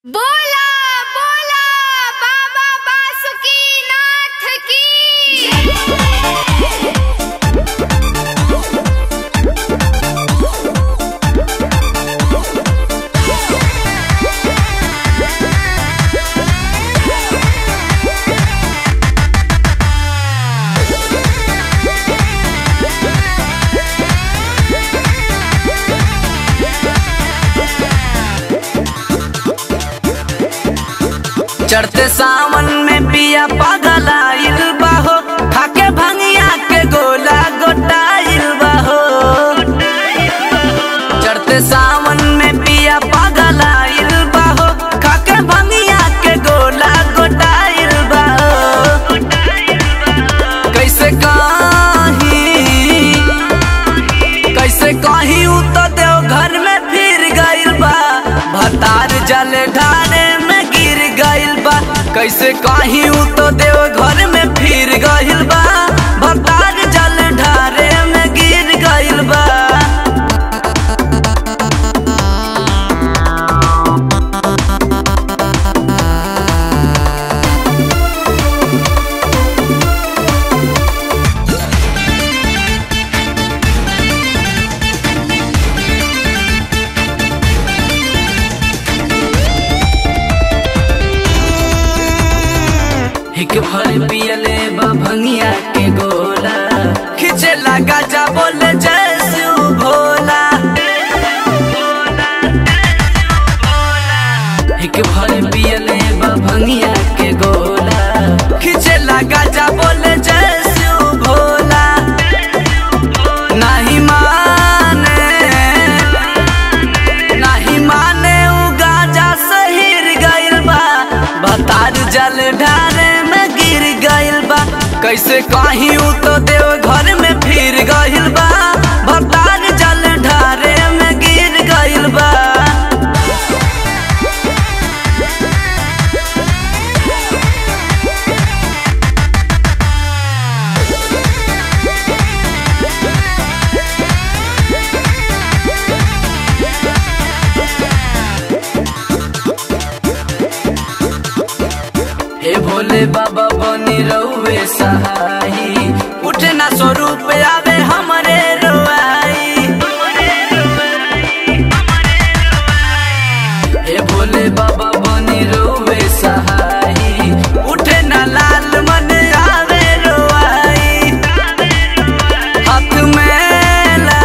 बोला बोला बाबा बासुकीनाथ की चढ़ते सावन में पिया पागल आइल बाहो खाके भंगिया के गोला गोटाइल बाहो चढ़ते सावन में पिया पागल आइल बाहो खाके भंगिया के गोला गोटाइल बाहो कैसे कहीं कैसे कहीं उ तो देव घर में फिर गइल बा भतार जल ढारे में गिर गइल बा कैसे कहीं उ तो देव घर में फिर गइल बा भतार जल ढारे में गिर गइल बा हिक भर पियले बा भंगिया के गोला खिचे लगा जा बोले जय शिव भोला हिक भर पियले बा भंगिया के गोला खिचे लगा जा बोले जय शिव भोला नहीं माने नहीं माने उ गाजा सहिर गइल बा भतार जल ढारे में गिर गइल बा कैसे कहीं उ तो देव घर में फिर गइल बा भतार जल ढारे में गिर गइल बा हे भोले बाबा बनी रहुए सहाई उठे ना स्वरूप आवे हमरे रोआई हे भोले बाबा बनी रहुए सहाई उठे ना लाल मन आवे रोआई हाथ मेला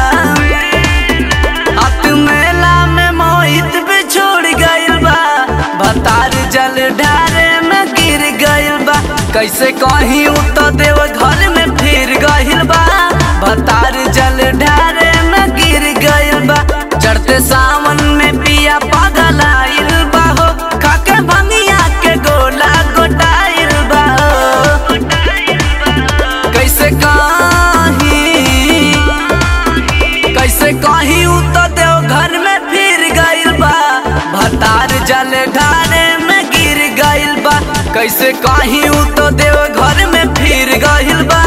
हाथ मेला में मोहित बिछोड़ गइल बा भतार जल ढारे में गिर गइल बा कैसे कहीं उ तो देव घर में फिर गइल बा भतार जल ढारे में गिर गइल बा चढ़ते सावन में पिया पागल आइल बा हो खाके भंगिया के गोला गोटाइल बा हो। कैसे कहीं कैसे कहीं उ तो देव घर में फिर गइल बा भतार जल ढारे में गिर गइल बा कैसे कहीं उ तो देव घर में फिर गइल बा